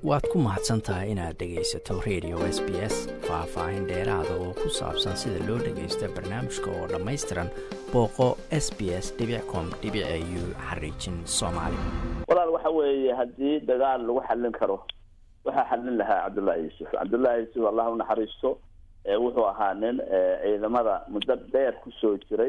waad ku mahadsan tahay inaad dhegaysato radio s b s faah-faahin dheeraada oo ku saabsan sida loo dhagaysto barnaamijka oo dhammaystiran booqo s b s com u xariijin soomaali walaal waxa weeye haddii dagaal lagu xallin karo waxaa xallin lahaa cabdullaahi yuusuf cabdullaahi yuusuf allah u naxariisto wuxuu ahaa nin ciidamada muddo dheer kusoo jiray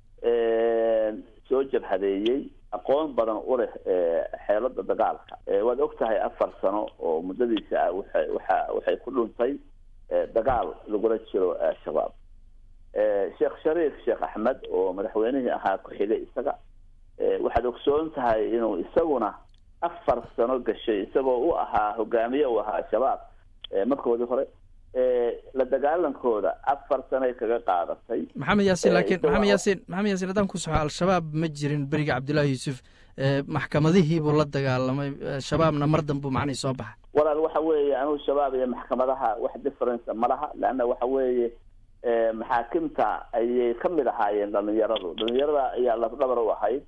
soo jabhadeeyey aqoon badan u leh xeelada dagaalka waad og tahay afar sano oo muddadiisa ah waxa waxa waxay ku dhuntay dagaal lagula jiro al-shabaab sheekh shariif sheekh axmed oo madaxweynihii ahaa ku-xigay isaga waxaad ogsoon tahay inuu isaguna afar sano gashay isagoo u ahaa hogaamiye u ahaa al-shabaab markoodii hore la dagaalankooda afar sanay kaga qaadatay maxamed yaasiin laakiin maxamed yaasiin maxamed yaasiin haddaan ku soxo al-shabaab ma jirin beriga cabdullaahi yuusuf maxkamadihiibuu la dagaalamay shabaabna mar danbuu macnihii soo baxa walaal waxa weeye anugu shabaab iyo maxkamadaha wax difference ma laha leanna waxa weeye maxaakimta ayay ka mid ahaayeen dhalinyaradu dhalinyarada ayaa lafdhabar u ahayd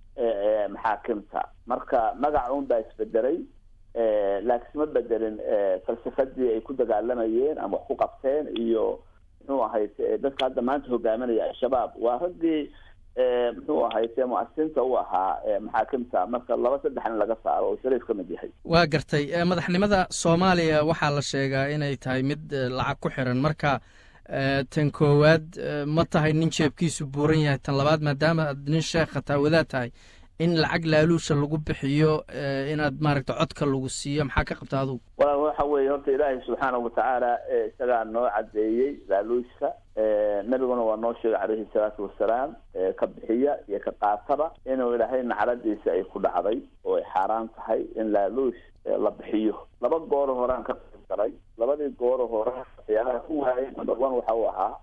maxaakimta marka magaca un baa isbedelay laakiin isma bedelin falsafadii ay ku dagaalamayeen ama wax ku qabteen iyo muxuu ahayd dadka hadda maanta hogaaminaya al-shabaab waa raggii muxuu ahayd muasinta u ahaa maxaakimta marka laba saddexna laga saaro oo shariif ka mid yahay waa gartay madaxnimada soomaaliya waxaa la sheegaa inay tahay mid lacag ku xiran marka tan koowaad ma tahay nin jeebkiisu buuran yahay tan labaad maadaama aad nin sheekha taa wadaad tahay in lacag laaluusha lagu bixiyo inaad maaragta codka lagu siiyo maxaa ka qabta adugu walaal waxa weeye horta ilaahay subxaanahu watacaala isagaa noo cadeeyey laaluushka nabiguna waa noo sheegay calayhi salaatu wasalaam ka bixiya iyo ka qaataba inuu ilaahay nacladiisa ay ku dhacday oo ay xaaraan tahay in laaluush la bixiyo laba gooro horaan ka qayb galay labadii gooro hore waxyaalaha ku waayay number one waxa uu ahaa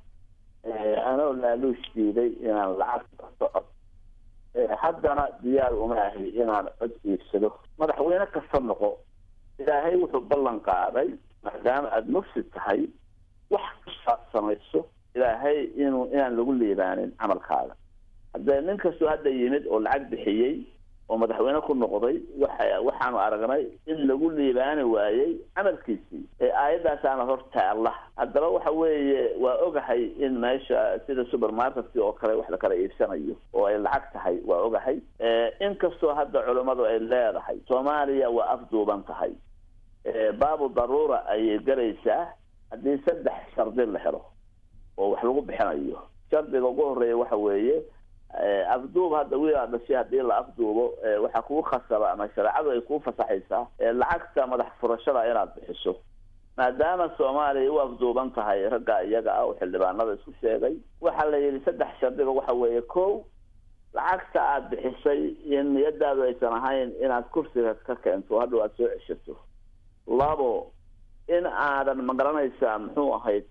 anoo laaluush diiday inaan lacag kasto cod haddana diyaar uma ahi inaan cod iibsado madaxweyne kasta noqo ilaahay wuxuu ballan qaaday maadaama aada mufsid tahay wax kastaad samayso ilaahay inuu inaan lagu liibaanin camalkaaga haddee nin kastoo hadda yimid oo lacag bixiyey oo madaxweyne ku noqday waxa waxaanu aragnay in lagu liibaani waayey camalkiisii ee aayadaasaana horta allah haddaba waxa weeye waa ogahay in meesha sida supermarketka oo kale wax la kala iibsanayo oo ay lacag tahay waa ogahay inkastoo hadda culimmadu ay leedahay soomaaliya waa afduuban tahay baabu daruura ayay galaysaa haddii saddex shardi la helo oo wax lagu bixinayo shardiga ugu horeeya waxa weeye afduub hadda wiilaa dhashay haddii la afduubo waxaa kugu khasaba ama shareecadu ay kuu fasaxaysaa lacagta madax furashada inaad bixiso maadaama soomaaliya u afduuban tahay ragga iyaga ah oo xildhibaanada isku sheegay waxaa la yidhi saddex shardiga waxa weeye ko lacagta aada bixisay in niyadaadu aysan ahayn inaad kursiga ka keento hadhow aada soo ceshato labo in aadan magaranaysaa muxuu ahayd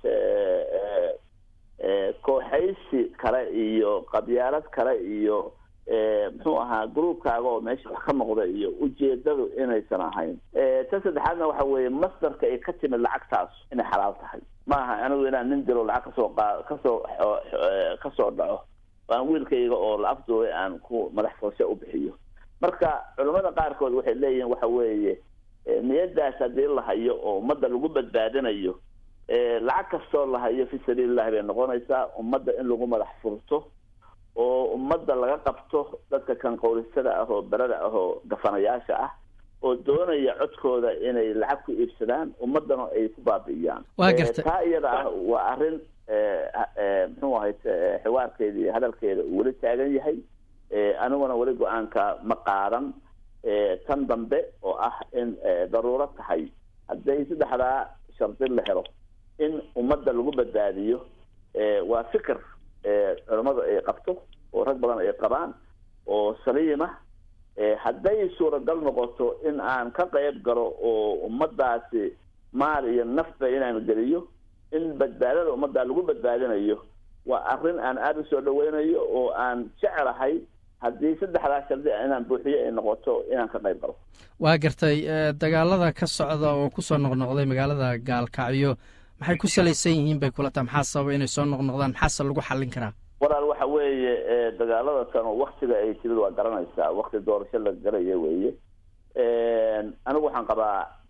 kooxaysi kale iyo qabyaalad kale iyo muxuu ahaa groupkaaga oo meesha wax ka noqda iyo ujeedadu inaysan ahayn tan saddexaadna waxa weeye masdarka ay ka timid lacagtaas inay xalaal tahay maaha anigu inaan nin dilo lacag kasoo qa kasoo kasoo dhaco aan wiilkayga oo la afduubay aan ku madax furasho u bixiyo marka culamada qaarkood waxay leeyihiin waxa weeye niyadaas haddii la hayo oo ummadda lagu badbaadinayo lacag kastoo la hayo fi sabiilillahi bay noqonaysaa ummadda in lagu madax furto oo ummadda laga qabto dadka kan qowlisada ah oo berada ah oo gafanayaasha ah oo doonaya codkooda inay lacag ku iibsadaan ummaddana ay ku baabi'iyaan waa garta taa iyada ah waa arrin muxuu ahayd xiwaarkeeda iyo hadalkeeda uu weli taagan yahay aniguna weli go-aanka ma qaadan tan dambe oo ah in daruuro tahay hadday saddexdaa shardi la helo in ummadda lagu badbaadiyo waa fikir culamadu ay qabto oo rag badan ay qabaan oo saliima hadday suuragal noqoto in aan ka qayb galo oo ummadaasi maal iyo nafba inaan geliyo in badbaadada ummadda lagu badbaadinayo waa arrin aan aada u soo dhaweynayo oo aan jecelahay haddii saddexdaa shardi inaan buuxiyo ay noqoto inaan ka qayb galo waa gartay dagaalada ka socda oo kusoo noqnoqday magaalada gaalkacyo maxay ku salaysan yihiin bay kula taha maxaa sababa inay soo noqnoqdaan maxaase lagu xallin karaa walaal waxa weeye dagaalada tan waktiga ay timid waa garanaysaa wakti doorasho la galaya weeye anigu waxaan qabaa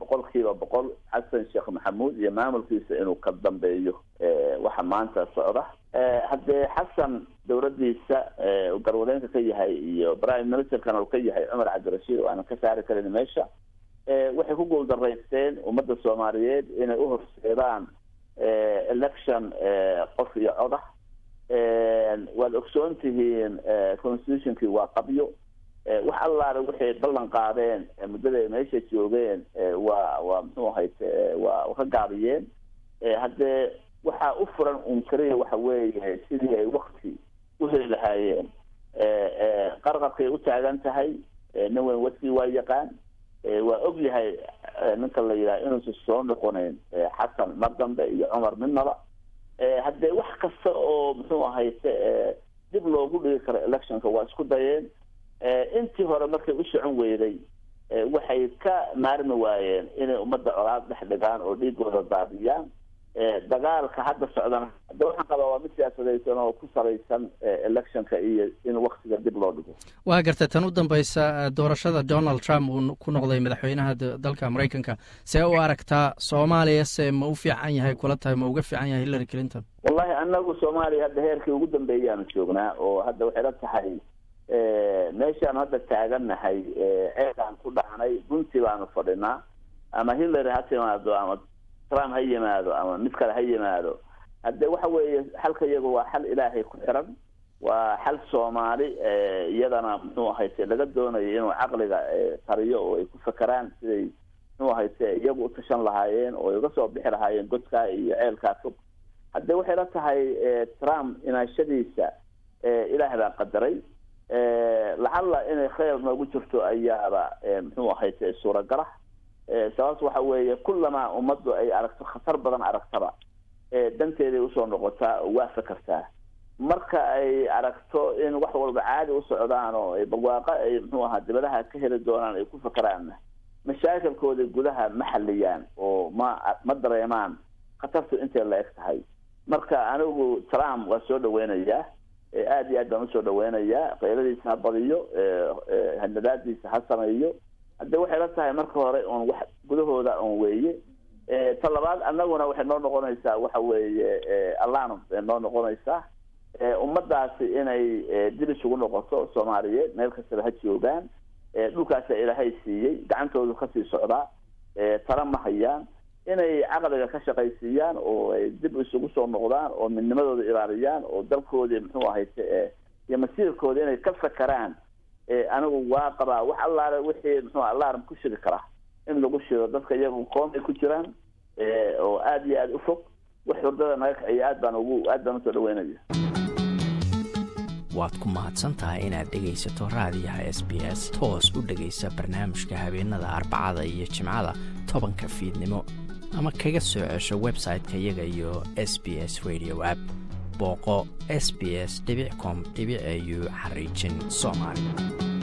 boqol kiiba boqol xasan sheekh maxamuud iyo maamulkiisa inuu ka dambeeyo waxa maanta socda haddee xasan dowladdiisa garwadeenka ka yahay iyo prime ministerkana uu ka yahay cumar cabdirashiid oo aanan ka saari karin meesha waxay ku guuldaraysteen ummadda soomaaliyeed inay u horseedaan election qof iyo codah waad ogsoon tihiin constitutionkii waa qabyo wax allaale waxay ballan qaadeen muddada ay meesha joogeen waa waa muxuu ahayte waa ka gaabiyeen haddee waxaa u furan un keliya waxa weeye sidii ay wakti u heli lahaayeen qarqarkay u taagan tahay nin weyn wadkii waa yaqaan waa og yahay ninka la yidhaha inuusan soo noqoneyn xasan mar dambe iyo cumar midnaba haddee wax kasta oo muxuu ahayte dib loogu dhigi karo electionka waa isku dayeen intii hore markay u socon weyday waxay ka maarmi waayeen inay ummadda colaad dhex dhigaan oo dhiigooda daadiyaan dagaalka hadda socdana hadda waxaan qabaa waa mid siyaasadaysan oo ku salaysan electionka iyo in waktiga dib loo dhigo waa gartay tan u dambeysa doorashada donald trump uu ku noqday madaxweynaha dalka maraykanka see u aragtaa soomaaliya se ma u fiican yahay kula tahay ma uga fiican yahay hillary clinton wallahi anagu soomaaliya hadda heerkii ugu dambeeyaanu joognaa oo hadda waxay la tahay meeshaan hadda taagannahay ceegaan ku dhacnay runtii baanu fadhinaa ama hillary ha timaado ama trump ha yimaado ama mid kale ha yimaado hadde waxa weeye xalka iyagu waa xal ilaahay ku xiran waa xal soomaali iyadana muxuu ahayte laga doonayo inuu caqliga tariyo oo ay ku fakeraan siday muxuu ahayte iyagu utashan lahaayeen oo ay uga soo bixi lahaayeen godkaa iyo ceelkaa fog hadde waxay la tahay trump inaashadiisa ilaah baa qadaray lacalla inay khayr noogu jirto ayaaba muxuu ahayte suuragala sababta waxa weeye kullamaa ummaddu ay aragto khatar badan aragtaba danteeday usoo noqotaa oo waa fakertaa marka ay aragto in wax walba caadi u socdaan oo ay barwaaqo ay muxuu ahaa dibadaha ka heli doonaan ay ku fakeraanna mashaakilkooda gudaha ma xaliyaan oo ma ma dareemaan khatartu intay la eg tahay marka anigu trump waa soo dhaweynayaa aada iyo aad baan usoo dhaweynayaa keyladiisa ha badiyo hanadaadiisa ha sameeyo hadde waxay la tahay marka hore un wax gudahooda un weeye ta labaad annaguna waxay noo noqonaysaa waxa weeye alanum bay noo noqonaysaa ummadaasi inay dib isugu noqoto soomaaliyeed meel kastaba ha joogaan dhulkaasa ilaahay siiyey gacantoodu kasii socdaa tala ma hayaan inay caqliga ka shaqaysiiyaan oo ay dib isugu soo noqdaan oo midnimadooda ilaaliyaan oo dalkoodii muxuu ahayte iyo masiirkooda inay ka fakeraan anigu waa qabaa wax allaale wixii muxuu alarm ku shiri karaa in lagu shido dadka iyagu qoom ay ku jiraan oo aada iyo aada u fog wax hurdada naga kaciyo aad baan ugu aad baan usoo dhaweynaya waad ku mahadsan tahay inaad dhegaysato raadiyaha s b s toos u dhegaysa barnaamijka habeenada arbacada iyo jimcada tobanka fiidnimo ama kaga soo cesho website-ka iyaga iyo s b s radio app booqo s b s com au xariijin soomaali